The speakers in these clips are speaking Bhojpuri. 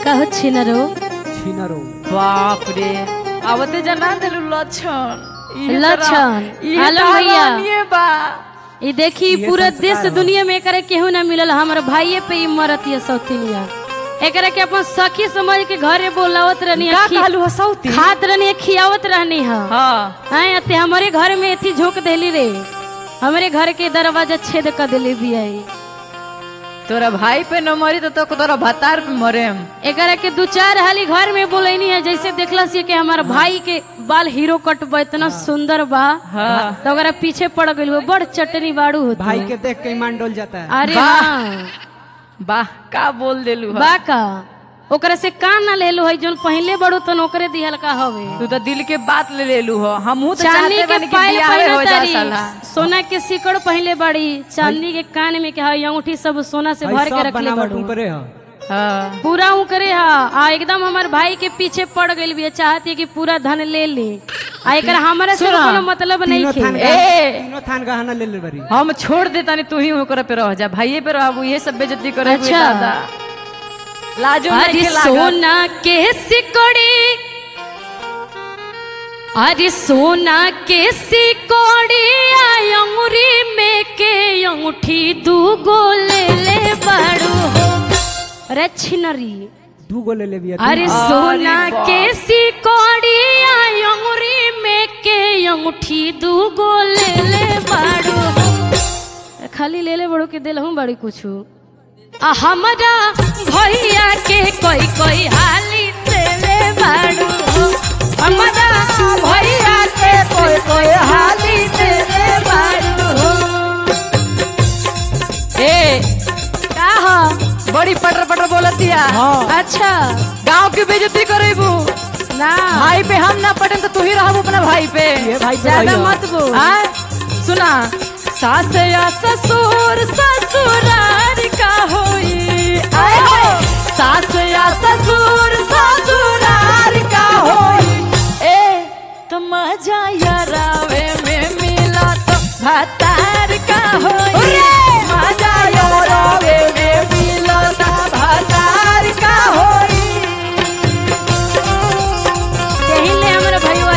कहो छिनरो छिनरो बाप रे आवते जना देलु लक्षण इहे तो लक्षण। रा- इहे आलम तो भैया। रानिये बा ये देखी ये पूरा संस्कार देश हो। दुनिया में एकरा केहू ना मिलल हमर भाइये पे ही मरत ये सौतिनिया एकरा के अपन सखी समझ के घरे बोलावत रहनी का खी- कहलु हसौती खात रहनी खियावत रहनी है हाँ हाँ अते हमारे घर में एथी झोंक देली रे हमारे घर के दरवाजा छेद कर देली भी आई तोरा भाई पे न मरी तो तो तोरा भतार पे मरेम एकरा के दू चार हाली घर में बोलैनी है जैसे देखला सी कि हमार भाई के बाल हीरो कट बा इतना सुंदर बा हाँ तो ओकरा पीछे पड़ गइल वो बड़ चटनी बाड़ू होती भाई के देख के ईमान डोल जाता है अरे वाह। हाँ वाह का बोल देलु हा बा का ओकरा से का ना लेलो है जोन पहले बड़ो तन ओकरे दिहल का हवे तू तो दिल के बात ले लेलु हो हमहू तो चांदी चाहते के बानी कि पायल बियाहे हो पहने जा तारी साला सोना के सिकड़ पहले बड़ी चांदी के कान में के हई अंगूठी सब सोना से भाई भर के सब रखले बनावट बड़ू ऊपरे हो हाँ पूरा ऊ करे हा आ एकदम हमार भाई के पीछे पड़ गइल भी चाहती कि पूरा धन ले ली आ एकरा हमारे से सुना, कोनो मतलब नहीं तीनों थान थे गह- ए! तीनों थान गहना ले ले बरी हम छोड़ देता नहीं तू ही ओकरा पे रह जा भाइये पे रहबू ये सब बेइज्जती करे अच्छा। दादा लाजो अरे नहीं के लागत सोना के सिकड़ी अरे सोना के सिकड़ी आ अंगुरी में के अंगूठी दू गो ले ले बड़ू हो अरे छिनरी दू गो ले ले बिया अरे सोना के सिकड़ी आ अंगुरी में के अंगूठी दू गो ले ले बड़ू हो खाली ले ले बड़ू के दिल हूँ बड़ी कुछ आ हमरा भैया के कोई कोई हाली देले बाड़ू हो। हमरा भैया के कोई कोई हाली देले बाड़ू हो। ए का हो बड़ी पटर पटर बोलतिया हाँ अच्छा गांव की बेइज्जती करेबू ना भाई पे हम ना पटन तो तू ही रहबू अपना भाई पे ये भाई पे ज्यादा भैया। मत बोल आ सुना सास या ससुर ससुरार का होई आए हो सास या ससुर ससुरार का होई ए तो मजा यारावे में मिला तो भतार का होई मजा यारावे में मिला तो भतार का होई यही ले हमरा भैया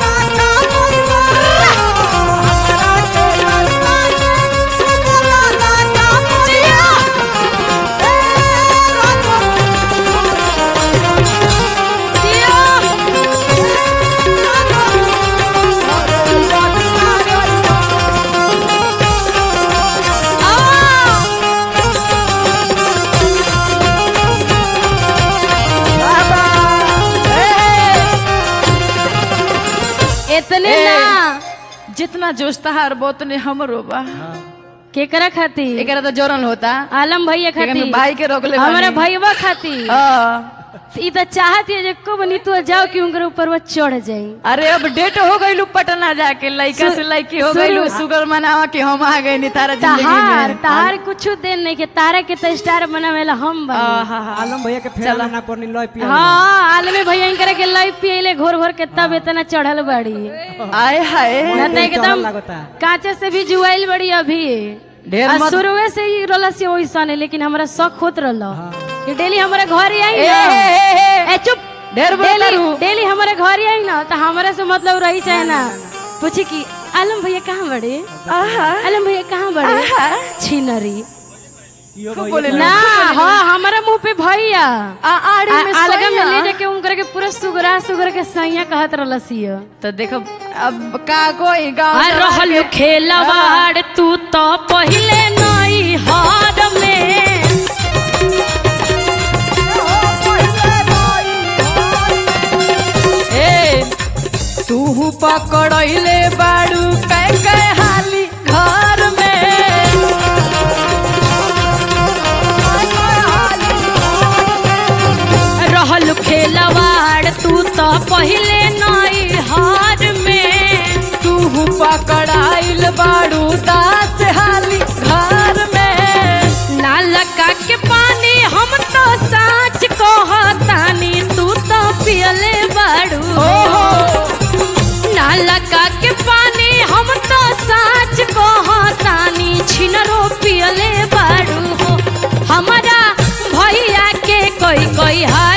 इतने ए। ना जितना जोश तहार बोतने हमरो बा केकरा खातिर एकरा तो जोरन होता आलम भैया लेकिन खातिर भाई के रोकले हमारा बानी। भैया खातिर हाँ। ई तो चाहती है जे कब नी तू जाओ कि उनकर ऊपर वो चढ़ जाई अरे अब डेट हो गई पटना जाके लड़का सु- से लड़की हो सुनो। गई शुगर मनावा कि हम आ गए नी तारा जिंदगी तहार में तहार कुछ दिन नहीं के तारा के तो स्टार बनावेला हम बनी आहा, हा। आलम भैया के फेरा ना पड़नी लय पिया हाँ आलमी भैया इनकरे के लाई पियले घोर घोर के तब इतना चढ़ल बड़ी आय हाय ना तो एकदम लगता कांचे से भी जुआइल बड़ी अभी ढेर आ मत शुरुए से ही रोला से वैसा नहीं लेकिन हमरा शौक होत रहलो कि डेली हमारे घर ही आई ए, ना ए, ए, ए चुप ढेर बोलता डेली रहू। डेली हमारे घर ही आई ना तो हमारे से मतलब रही चाहे ना पूछी कि आलम भैया कहाँ बड़े आहा, आलम भैया कहाँ बड़े आहा। छिनरी यो खूब भैया बोले ना हाँ हमारा मुंह पे भैया आ, आड़ी में आ- अलगा में सोया। ले जाके उनकर के पूरा सुगरा सुगर के सैया कहत रहलसियो तो देखो अब का कोई गाँव आ रहल खेलवाड़ तू तो पहिले नई हार में ए तू पकड़ले बाड़ू कै कै हाली घर में रहल खेलवाड़ तू तो पहिले नई हार में तू पकड़ाइल बाड़ू दास हाली घर में नालका के पानी हम तो साच कहतानी तू तो पियले बाड़ू ओहो नालका के पानी हम तो साच कहतानी छिनरो पियले बाड़ू हो हमारा भैया के कोई कोई हाल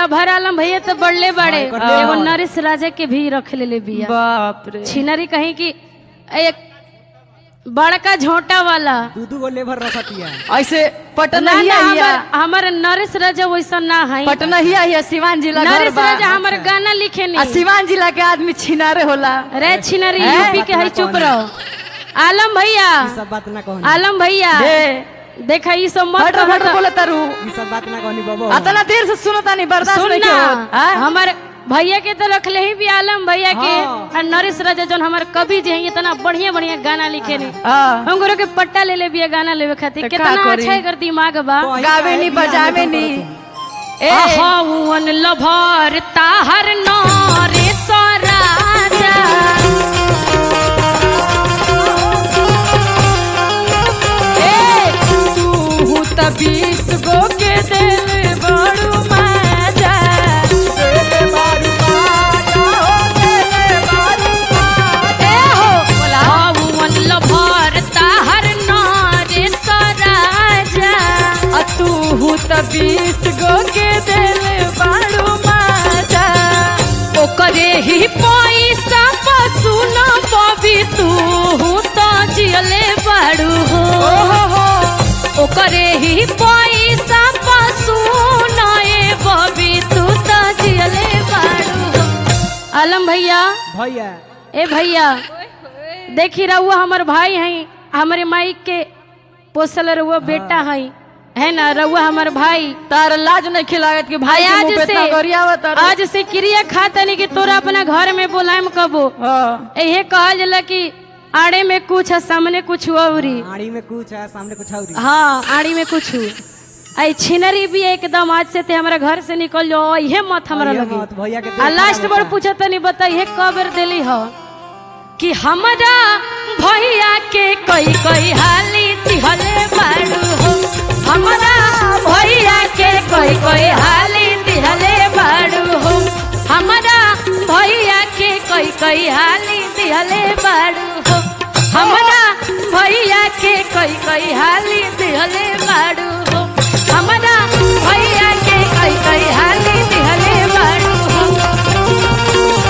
लभर आलम भैया तो बढ़ले बड़े हाँ, कर ले। एगो नरेश राजा के भी रख ले बिया बाप रे छिनरी कहीं की एक बड़का झोंटा वाला दू दू गो लेबर रखतिया ऐसे पटना ना ही ना आई हमर हमर नरेश राजा वैसा ना है पटना ही आई सिवान जिला घर नरेश बा राजा हमर गाना लिखे आ नहीं सिवान जिला के आदमी छिनारे होला रे छिनरी हैं? यूपी के है चुप रहो आलम भैया ई सब बात ना कहनी आलम भैया दे देखा ई सब मत फटर फटर बोले तारू ई सब बात ना कहनी बाबू अतना देर से सुनता नहीं बर्दाश्त सुन नहीं ना किया हाँ? हमर भैया के तो रखले ही भी आलम भैया के हाँ। और नरेश राजा जौन हमार कवि जे हैं इतना बढ़िया बढ़िया गाना लिखे ने हाँ। हम गोरो के पट्टा ले ले बिया गाना लेवे खातिर तो का कितना करी? अच्छा एकर दिमाग बा तो आई गावे काहे नी बियाह बजावे में नी पकड़त ए अहौन लभर ताहर नरेश राजा तू त बीस गो के दिल बड़ू मजा ए हो अहौन लभर ताहर नरेश राजा आ तू त बीस गो के दिल बड़ू मजा ओकरे ही पैसा पशु न पबी तू तो जियले बाड़ू हो ओहो हो ओकरे ही पैसा पशु न ए बबी तू तो जियले बाड़ू हो आलम भैया भैया ए भैया देखी रहुआ हमर भाई हैं हमारे माई के पोसल रहुआ बेटा हैं है ना रहुआ हमर भाई तार लाज नहीं खिलागत कि भाई के आज मुंह पे से इतना गरियावत तारू। आज से क्रिया खाता नहीं कि तोरा अपना घर में बोलाएम कबो हाँ यही कहल जाला कि आड़े में कुछ है सामने कुछ औरी आड़ी में कुछ है सामने कुछ और हाँ आड़ी में कुछ आई छिनरी भी एकदम आज से ते हमारा घर से निकल जाओ ये मत हमरा ये लगे मत, भैया के आ देख लास्ट खराब बार होता। पूछा तनी बता ये कब बेर देली हो कि हमरा भैया के कोई कोई हाली दिहले बाड़ू हो हमरा भैया के कोई कोई हाली दिहले बाड़ू हो हमरा भैया के कोई कोई हाली दिहले बाड़ू हो हमरा भैया के कोई कोई हाली दिहले बाड़ू हो हमरा भैया के कोई कोई हाली दिहले बाड़ू हो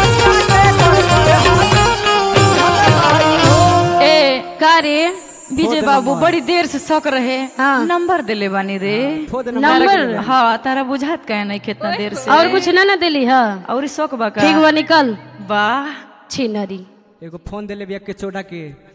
ए का रे विजय बाबू बड़ी देर से शक रहे हाँ। नंबर दिले बानी रे खुद नंबर हाँ तारा बुझात कहे नहीं कितना देर से और कुछ ना ना दिली हा और शौक बा का ठीक बा निकल वाह छिनरी एगो फोन देले बिया के चोड़ा के